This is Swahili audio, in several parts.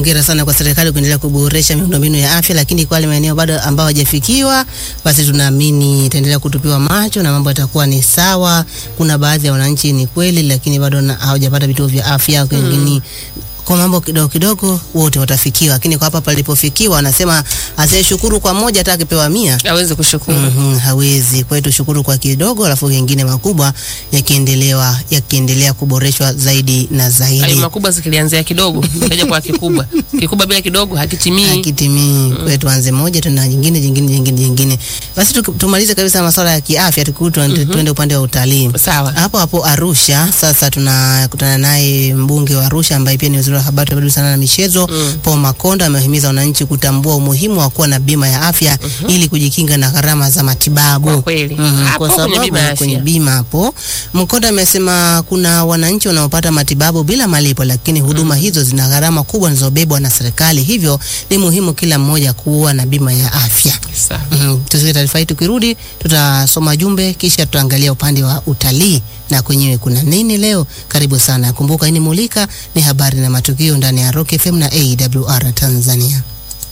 hongera sana kwa serikali kuendelea kuboresha miundombinu ya afya, lakini kwa wale maeneo bado ambao hawajafikiwa, basi tunaamini itaendelea kutupiwa macho na mambo yatakuwa ni sawa. Kuna baadhi ya wananchi ni kweli, lakini bado na- hawajapata vituo vya afya wengine kwa mambo kidogo kidogo wote watafikiwa, lakini kwa hapa palipofikiwa, anasema asiyeshukuru kwa moja hata akipewa mia aweze kushukuru. Mhm, hawezi. Kwa hiyo tushukuru kwa kidogo, alafu mengine makubwa yakiendelewa yakiendelea kuboreshwa zaidi na Hayo zaidi makubwa zikilianzia kidogo kaja kwa kikubwa, kikubwa bila kidogo hakitimii. hakitimii. Kwa hiyo tuanze moja tuna jingine jingine jingine jingine. Basi tuki- tumalize kabisa masuala ya kiafya, tukirudi tuende tuende upande wa utalii. Sawa. Hapo hapo Arusha sasa tunakutana naye mbunge wa Arusha ambaye pia ni waziri wa habari, utamaduni, sanaa na michezo Mm. Paul Makonda amewahimiza wananchi kutambua umuhimu wa kuwa na bima ya afya ili kujikinga na gharama za matibabu. Kwa kweli. Mhm, Hapo kwa kwenye sababu bima ya kwenye afya. bima hapo Mkonda amesema kuna wananchi wanaopata matibabu bila malipo, lakini huduma hizo zina gharama kubwa zinazobebwa na serikali, hivyo ni muhimu kila mmoja kuwa na bima ya afya. Sawa. Mhm, tusikie taarifa hii. Tukirudi tutasoma jumbe, kisha tutaangalia upande wa utalii na kwenyewe kuna nini leo. Karibu sana. Kumbuka hii ni Mulika, ni habari na matukio ndani ya Rock FM na AWR Tanzania.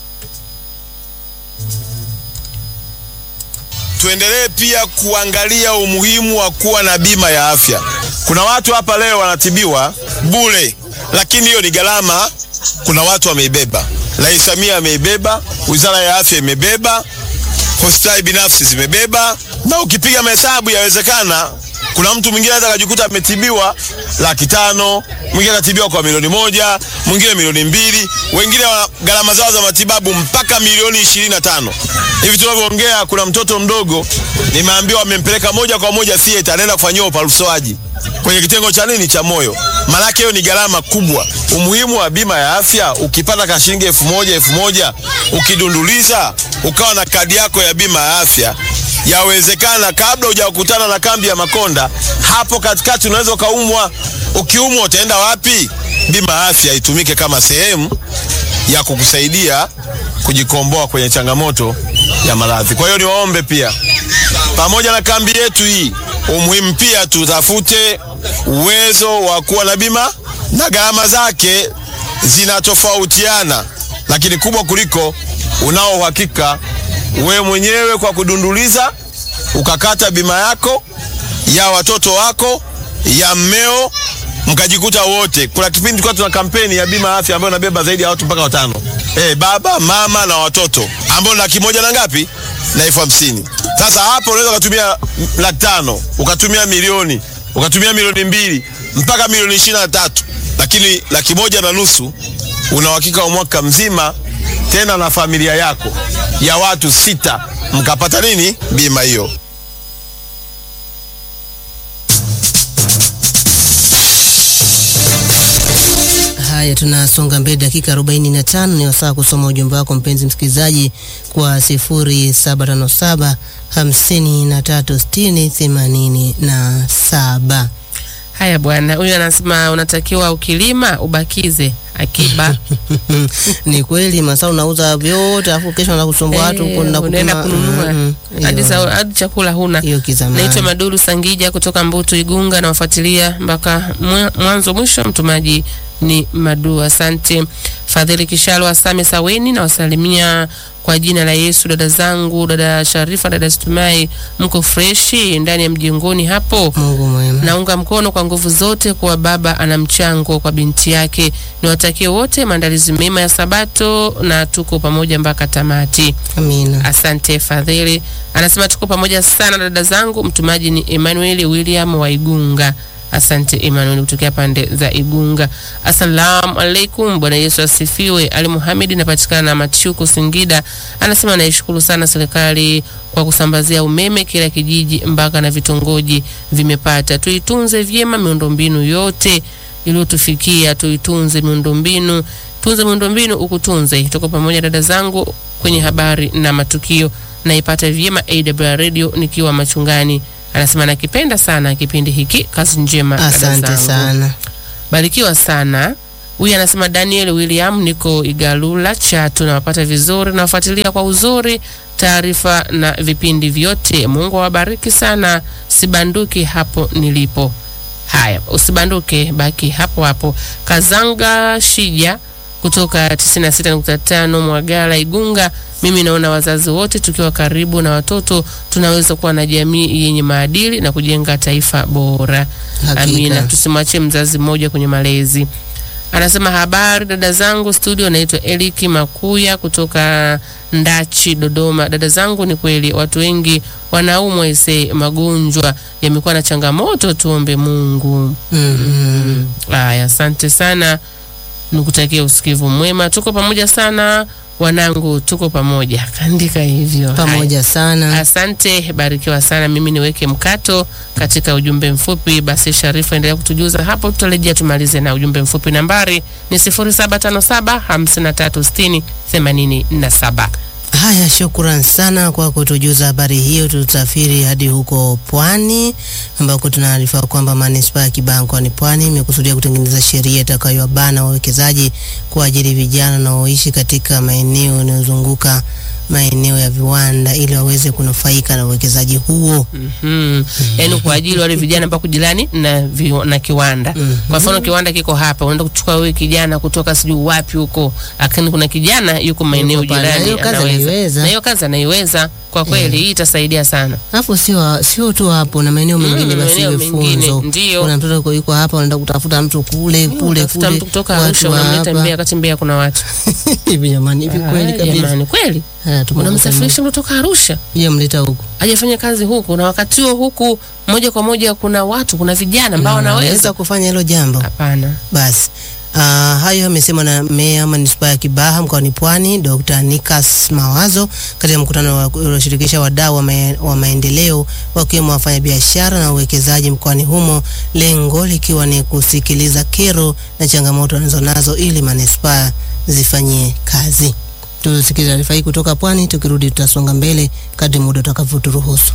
tuendelee pia kuangalia umuhimu wa kuwa na bima ya afya. Kuna watu hapa leo wanatibiwa bure, lakini hiyo ni gharama. Kuna watu wameibeba, Rais Samia ameibeba, Wizara ya Afya imebeba, hospitali binafsi zimebeba, na ukipiga mahesabu yawezekana kuna mtu mwingine hata akajikuta ametibiwa laki tano, mwingine akatibiwa kwa milioni moja, mwingine milioni mbili, wengine wa gharama zao za matibabu mpaka milioni ishirini na tano. Hivi tunavyoongea, kuna mtoto mdogo nimeambiwa amempeleka moja kwa moja theater, anaenda kufanyiwa upasuaji kwenye kitengo cha nini cha moyo. Maanake hiyo ni gharama kubwa. Umuhimu wa bima ya afya, ukipata ka shilingi elfu moja elfu moja ukidunduliza, ukawa na kadi yako ya bima ya afya yawezekana kabla hujakutana na kambi ya Makonda, hapo katikati unaweza ukaumwa. Ukiumwa utaenda wapi? Bima ya afya itumike kama sehemu ya kukusaidia kujikomboa kwenye changamoto ya maradhi. Kwa hiyo niwaombe pia, pamoja na kambi yetu hii, umuhimu pia tutafute uwezo wa kuwa na bima, na gharama zake zinatofautiana, lakini kubwa kuliko unao uhakika wewe mwenyewe kwa kudunduliza ukakata bima yako ya watoto wako ya mmeo mkajikuta wote. Kuna kipindi tulikuwa tuna kampeni ya bima ya afya ambayo inabeba zaidi ya watu mpaka watano, eh, baba mama na watoto, ambayo ni laki moja na ngapi na elfu hamsini. Sasa hapo unaweza ukatumia laki tano ukatumia milioni ukatumia milioni mbili mpaka milioni ishirini na tatu, lakini laki moja na nusu una uhakika wa mwaka mzima tena na familia yako ya watu sita mkapata nini bima hiyo. Haya, tunasonga mbele, dakika 45 ni wasaa kusoma ujumbe wako mpenzi msikilizaji kwa 0757 5360 87. Haya bwana, huyu anasema unatakiwa ukilima ubakize akiba. Ni kweli masaa unauza vyote afu kesho na kusumbua watu Eh, kwenda unaenda kupima- kununua Mhm. hadi Hiyo- sa- hadi chakula huna. hiyo kizamani. Naitwa Maduru Sangija kutoka Mbutu Igunga, nawafuatilia mpaka mwa- mwanzo mwisho. Mtumaji ni Madu, asante. Fadhili Kishalwa Same Saweni, nawasalimia kwa jina la Yesu. Dada zangu, dada Sharifa, dada Stumai, mko freshi ndani ya mjengoni hapo? Mungu mwema. Naunga mkono kwa nguvu zote kuwa baba ana mchango kwa binti yake. Niwatakie wote maandalizi mema ya Sabato na tuko pamoja mpaka tamati. Amina. Asante Fadhili. Anasema tuko pamoja sana dada zangu. Mtumaji ni Emmanuel William wa Igunga. Asante Emmanuel kutokea pande za Igunga. Assalamu alaikum, Bwana Yesu asifiwe. Ali Muhamedi napatikana na Machuku Singida. Anasema naishukuru sana serikali kwa kusambazia umeme kila kijiji mpaka na vitongoji vimepata. Tuitunze vyema miundombinu yote iliyotufikia, tuitunze miundombinu, tunze miundombinu ukutunze. Tuko pamoja dada zangu kwenye habari na matukio, naipata vyema AWR radio nikiwa machungani. Anasema nakipenda sana kipindi hiki. Kazi njema dada Asante zangu. sana. Barikiwa sana. Huyu anasema Daniel William, niko Igalula Chatu, nawapata vizuri, nawafuatilia kwa uzuri taarifa na vipindi vyote. Mungu awabariki sana, sibanduki hapo nilipo. Haya, usibanduke, baki hapo hapo. Kazanga Shija kutoka 96.5 Mwagala Igunga. Mimi naona wazazi wote tukiwa karibu na watoto tunaweza kuwa na jamii yenye maadili na kujenga taifa bora. Hakika. Amina, tusimwachie mzazi mmoja kwenye malezi. Anasema habari dada zangu studio, naitwa Eliki Makuya kutoka Ndachi, Dodoma. Dada zangu, ni kweli watu wengi wanaumwa ise, magonjwa yamekuwa na changamoto, tuombe Mungu. Mhm. Haya, asante sana, nikutakia usikivu mwema. Tuko pamoja sana wanangu, tuko pamoja. Kaandika hivyo. Haya. Pamoja sana. Asante, barikiwa sana. Mimi niweke mkato katika ujumbe mfupi. Basi Sharifa, endelea kutujuza hapo, tutarejea tumalize na ujumbe mfupi. Nambari ni 0757 5360 87. Haya, shukran sana kwa kutujuza habari hiyo. Tutasafiri hadi huko Pwani ambako tunaarifa kwamba manispaa ya Kibaha mkoani Pwani imekusudia kutengeneza sheria itakayowabana wawekezaji kuajiri vijana wanaoishi katika maeneo yanayozunguka maeneo ya viwanda ili waweze kunufaika na uwekezaji huo. Mhm. Yaani kwa ajili wale vijana ambao kujirani na vi, na kiwanda. Kwa mfano kiwanda kiko hapa, unaenda kuchukua wewe kijana kutoka sijui wapi huko, lakini kuna kijana yuko maeneo Yuko pale. jirani Hiyo kazi anaiweza. Na hiyo kazi anaiweza. Kwa kweli hii itasaidia sana. Alafu sio sio tu hapo na maeneo mengine Mm, basi maeneo iwe mengine, funzo. ndio. Kuna mtoto yuko- yuko hapa unaenda kutafuta mtu kule kule Tafuta kule. mtu kutoka watu Arusha wa unamleta hapa. Mbeya, kati Mbeya kuna watu. Hivi jamani, hivi kweli Ah, kabisa. Jamani, kweli Haya, tuko unamsafirisha mtu kutoka Arusha Yeye mleta huko. hajafanya kazi huku, na wakati huo huku moja kwa moja kuna watu, kuna vijana ambao wanaweza. Anaweza kufanya hilo jambo. Hapana. Basi uh, hayo yamesemwa na meya manispaa ya Kibaha mkoani Pwani Dr. Nikas Mawazo katika mkutano wa- ulioshirikisha wadau wa, mae- wa maendeleo wakiwemo wafanyabiashara na uwekezaji mkoani humo, lengo likiwa ni kusikiliza kero na changamoto wanazonazo ili manispaa zifanyie kazi. Tusikilize taarifa hii kutoka Pwani, tukirudi tutasonga mbele kadri muda utakavyoturuhusu.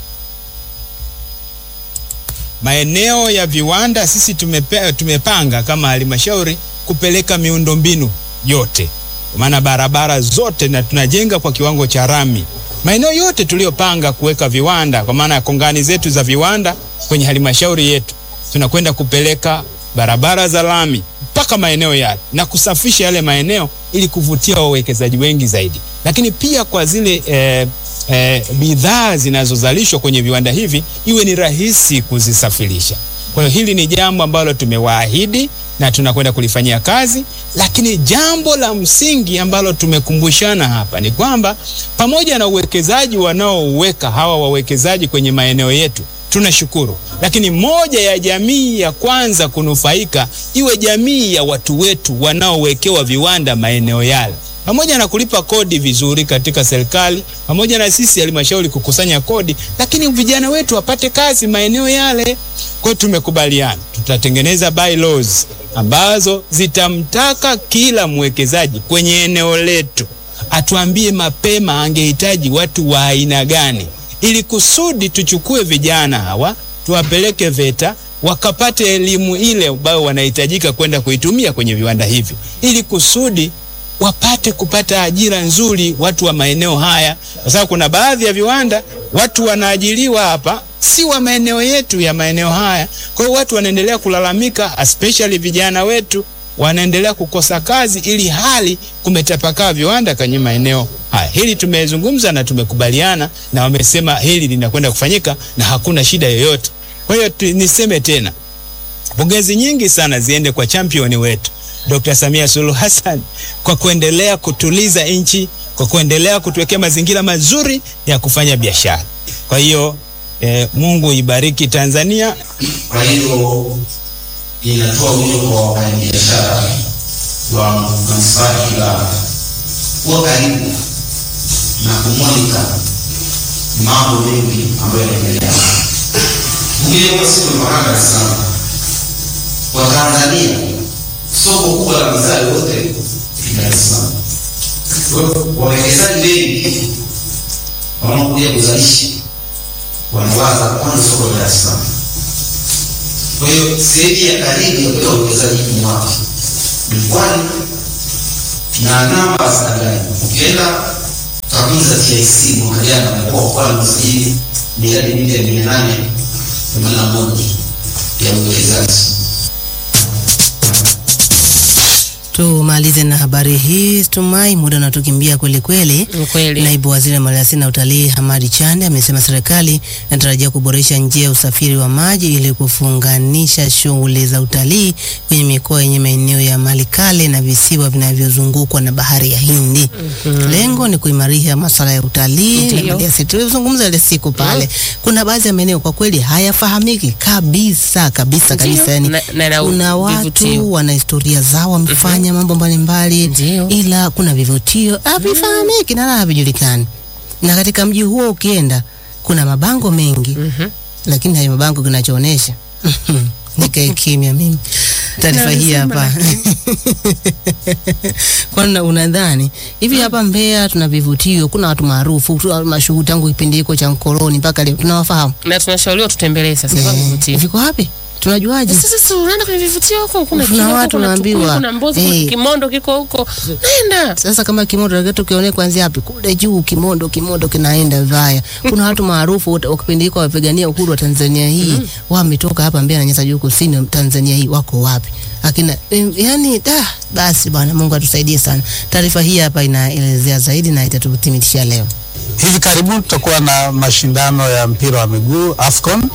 Maeneo ya viwanda sisi tumepe, tumepanga kama halmashauri kupeleka miundombinu yote, kwa maana barabara zote, na tunajenga kwa kiwango cha rami maeneo yote tuliyopanga kuweka viwanda, kwa maana ya kongani zetu za viwanda kwenye halmashauri yetu, tunakwenda kupeleka barabara za lami mpaka maeneo yale na kusafisha yale maeneo ili kuvutia wawekezaji wengi zaidi, lakini pia kwa zile eh, eh, bidhaa zinazozalishwa kwenye viwanda hivi iwe ni rahisi kuzisafirisha. Kwa hiyo hili ni jambo ambalo tumewaahidi na tunakwenda kulifanyia kazi, lakini jambo la msingi ambalo tumekumbushana hapa ni kwamba pamoja na uwekezaji wanaouweka hawa wawekezaji kwenye maeneo yetu tunashukuru, lakini moja ya jamii ya kwanza kunufaika iwe jamii ya watu wetu wanaowekewa viwanda maeneo yale pamoja na kulipa kodi vizuri katika serikali, pamoja na sisi halmashauri kukusanya kodi, lakini vijana wetu wapate kazi maeneo yale. Kwa hiyo tumekubaliana tutatengeneza bylaws ambazo zitamtaka kila mwekezaji kwenye eneo letu atuambie mapema angehitaji watu wa aina gani, ili kusudi tuchukue vijana hawa tuwapeleke VETA wakapate elimu ile ambayo wanahitajika kwenda kuitumia kwenye viwanda hivi, ili kusudi wapate kupata ajira nzuri watu wa maeneo haya, kwa sababu kuna baadhi ya viwanda watu wanaajiriwa hapa si wa maeneo yetu ya maeneo haya. Kwa hiyo watu wanaendelea kulalamika, especially vijana wetu wanaendelea kukosa kazi, ili hali kumetapakaa viwanda kwenye maeneo haya. Hili tumezungumza na tumekubaliana, na wamesema hili linakwenda kufanyika na hakuna shida yoyote. Kwa hiyo tu- niseme tena, pongezi nyingi sana ziende kwa champion wetu Dr. Samia Suluhu Hassan kwa kuendelea kutuliza nchi, kwa kuendelea kutuwekea mazingira mazuri ya kufanya biashara. Kwa hiyo eh, Mungu ibariki Tanzania. Kwa hiyo inatoa wito kwa wafanyabiashara wa manispaa ya Kibaha kuwa karibu na kumulika mambo mengi ambayo yanaendelea. Mwingine kwa siku nimeona Dar es Salaam, kwa Tanzania soko kubwa la bidhaa yote ni Dar es Salaam. Kwa hiyo wawekezaji wengi wanaokuja kuzalisha wanawaza kwanza soko la Dar es Salaam. Kwa hiyo sehemu ya karibu ya kuleta uwekezaji ni wapi? Ni Pwani na namba za ndani. Ukienda takwimu za TIC mwaka jana mkoa wa Pwani umesajili miradi mipya mia nane themanini na moja ya uwekezaji. Tumalize na habari hii Tumai, muda unatukimbia kweli kweli. Ni kweli. Naibu Waziri wa Maliasili na Utalii Hamadi Chande amesema serikali inatarajia kuboresha njia ya usafiri wa maji ili kufunganisha shughuli za utalii kwenye mikoa yenye maeneo ya mali kale na visiwa vinavyozungukwa na bahari ya Hindi. Lengo ni kuimarisha masuala ya utalii na Ndiyo. maliasili. Tulizungumza ile siku pale, kuna baadhi ya maeneo kwa kweli hayafahamiki kabisa kabisa Ndiyo. kabisa, yani Na- na- na kuna vivutio. watu wana historia zao wamefanya mambo mbalimbali Ndiyo. ila kuna vivutio havifahamiki na wala havijulikani. Na katika mji huo ukienda, kuna mabango mengi Mhm. lakini hayo mabango kinachoonesha nikae kimya mimi. Taarifa hii Naweza hapa kwani una- unadhani hivi hapa Mbeya tuna vivutio, kuna watu maarufu tu- mashuhuri tangu kipindi hiko cha mkoloni mpaka leo tunawafahamu. na tunashauriwa tutembelee sasa kwa Eh, vivutio. viko wapi? Tunajuaje? Sasa si unaenda kwenye vivutio huko, kuna Kuna Kilwa, watu kuna Tukuyu, unaambiwa, kuna Mbozi, eh. kuna Kimondo kiko huko, nenda Sasa kama kimondo lakini tukione kuanzia hapi kule juu kimondo kimondo kinaenda vaya. Kuna watu maarufu wote wa kipindi hiko wapigania uhuru wa Tanzania hii wametoka hapa Mbeya na Nyasa Juu Kusini Tanzania hii wako wapi? Akina em, yani da basi bwana Mungu atusaidie sana. Taarifa hii hapa inaelezea zaidi na itatuthibitishia leo. Hivi karibuni tutakuwa na mashindano ya mpira wa miguu AFCON.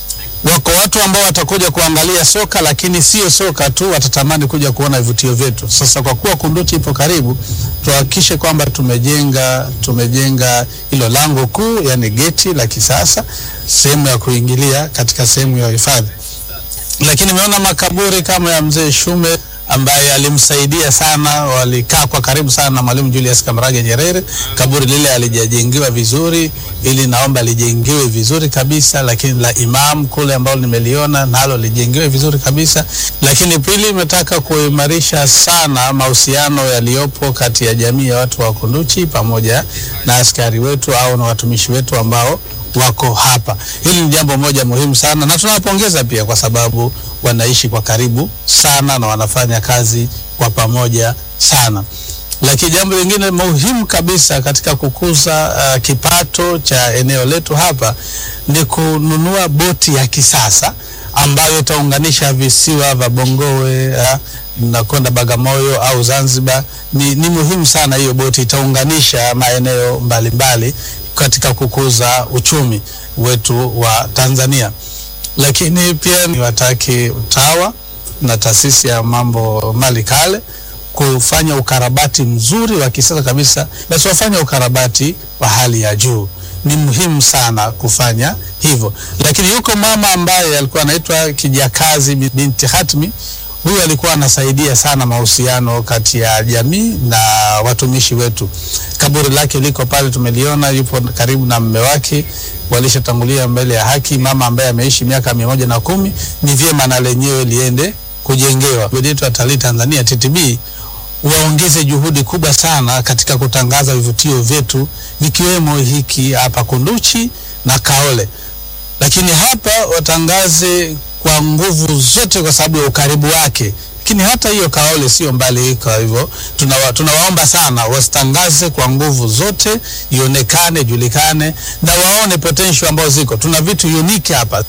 Wako watu ambao watakuja kuangalia soka, lakini sio soka tu, watatamani kuja kuona vivutio vyetu. Sasa kwa kuwa Kunduchi ipo karibu, tuhakikishe kwamba tumejenga tumejenga hilo lango kuu, yani geti la kisasa, sehemu ya kuingilia katika sehemu ya hifadhi lakini nimeona makaburi kama ya mzee Shume ambaye alimsaidia sana, walikaa kwa karibu sana na Mwalimu Julius Kambarage Nyerere. Kaburi lile alijajengewa vizuri, ili naomba lijengewe vizuri kabisa, lakini la Imam kule ambalo nimeliona nalo lijengewe vizuri kabisa. Lakini pili, imetaka kuimarisha sana mahusiano yaliyopo kati ya jamii ya watu wa Kunduchi pamoja na askari wetu au na watumishi wetu ambao wako hapa. Hili ni jambo moja muhimu sana, na tunawapongeza pia kwa sababu wanaishi kwa karibu sana na wanafanya kazi kwa pamoja sana. Lakini jambo lingine muhimu kabisa katika kukuza uh, kipato cha eneo letu hapa ni kununua boti ya kisasa ambayo itaunganisha visiwa vya Bongowe uh, na kwenda Bagamoyo au Zanzibar. Ni, ni muhimu sana hiyo boti, itaunganisha maeneo mbalimbali katika kukuza uchumi wetu wa Tanzania. Lakini pia niwataki UTAWA na taasisi ya mambo mali kale kufanya ukarabati mzuri wa kisasa kabisa, basi wafanye ukarabati wa hali ya juu. Ni muhimu sana kufanya hivyo. Lakini yuko mama ambaye alikuwa anaitwa Kijakazi binti Hatmi. Huyu alikuwa anasaidia sana mahusiano kati ya jamii na watumishi wetu. Kaburi lake liko pale, tumeliona, yupo karibu na mume wake, walishatangulia mbele ya haki. Mama ambaye ameishi miaka mia moja na kumi, ni vyema na lenyewe liende kujengewa. Bodi yetu ya Talii Tanzania TTB waongeze juhudi kubwa sana katika kutangaza vivutio vyetu vikiwemo hiki hapa Kunduchi na Kaole, lakini hapa watangaze kwa nguvu zote kwa sababu ya ukaribu wake. Lakini hata hiyo Kaole sio mbali, kwa hivyo tunawa, tunawaomba sana wasitangaze kwa nguvu zote, ionekane, julikane na waone potential ambazo ziko. Tuna vitu unique hapa.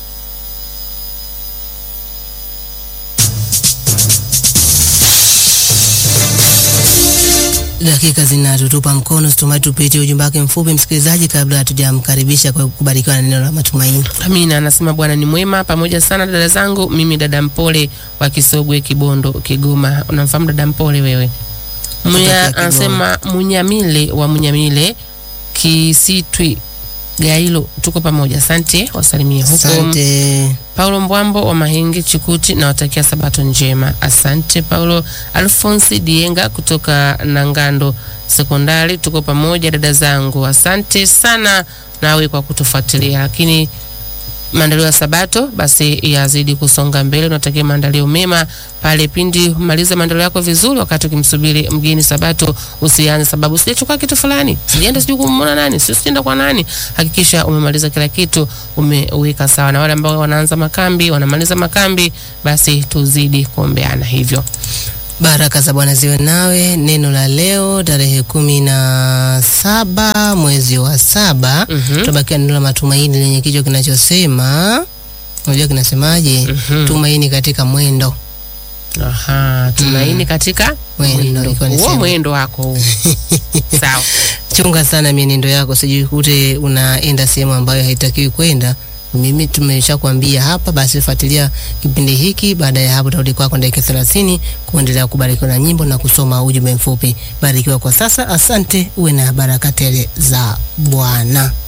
Dakika zinatutupa mkono, situmai tupitie ujumbe wake mfupi msikilizaji, kabla hatujamkaribisha kwa kubarikiwa na neno la matumaini. Amina anasema Bwana ni mwema pamoja sana dada zangu. Mimi dada Mpole wa Kisogwe, Kibondo, Kigoma. Unamfahamu dada Mpole wewe? Munya, Kutokea Kigoma. anasema Munyamile wa Munyamile Kisitwi Gailo, tuko pamoja. Asante, wasalimie huko. Asante. Paulo Mbwambo wa Mahenge Chikuti, nawatakia sabato njema. Asante Paulo. Alfonsi Dienga kutoka Nangando Sekondari, tuko pamoja dada zangu. Asante sana nawe kwa kutufuatilia, lakini maandalio ya sabato basi yazidi kusonga mbele. Unatakia maandalio mema pale pindi maliza maandalio yako vizuri, wakati ukimsubiri mgeni sabato, usianze sababu sijachukua kitu fulani, sijaenda sijui kumwona nani, sio sijaenda kwa nani. Hakikisha umemaliza kila kitu, umeweka sawa. Na wale ambao wanaanza makambi, wanamaliza makambi, basi tuzidi kuombeana hivyo. Baraka za Bwana ziwe nawe. Neno la leo tarehe kumi na saba mwezi wa saba Mhm. tutabakia neno la matumaini lenye kichwa kinachosema unajua kinasemaje? Mhm. Tumaini katika mwendo. Aha, tumaini katika Mwendo, mwendo ilikuwa ni huo sehemu. mwendo wako huo. Sawa. chunga sana mienendo yako, sijui kute unaenda sehemu ambayo haitakiwi kwenda. Mimi tumeshakwambia hapa, basi fuatilia kipindi hiki. Baada ya hapo, tarudi kwako dakika thelathini kuendelea kubarikiwa na nyimbo na kusoma ujumbe mfupi. Barikiwa kwa sasa, asante, uwe na baraka tele za Bwana.